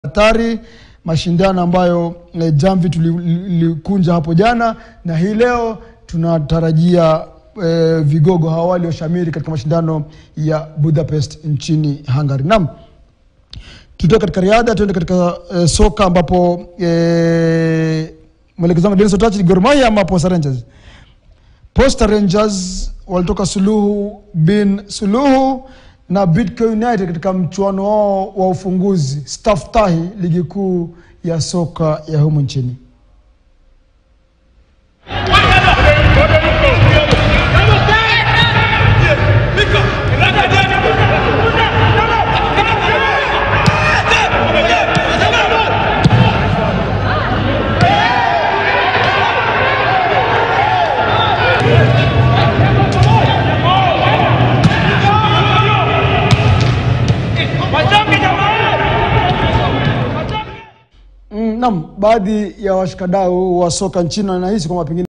hatari, mashindano ambayo eh, Jamvi tulikunja hapo jana, na hii leo tunatarajia eh, vigogo hawa walioshamiri katika mashindano ya Budapest nchini Hungary. Naam, tutoke katika riadha tuende katika eh, soka ambapo eh, mwelekezo wangu Dennis Otachi, Gor Mahia ama Posta Rangers? Posta Rangers walitoka suluhu bin suluhu na Bidco United katika mchuano wao wa ufunguzi Staftahi, ligi kuu ya soka ya humu nchini. Mm, naam, baadhi ya washikadau wa soka nchini wanahisi kwamba pengine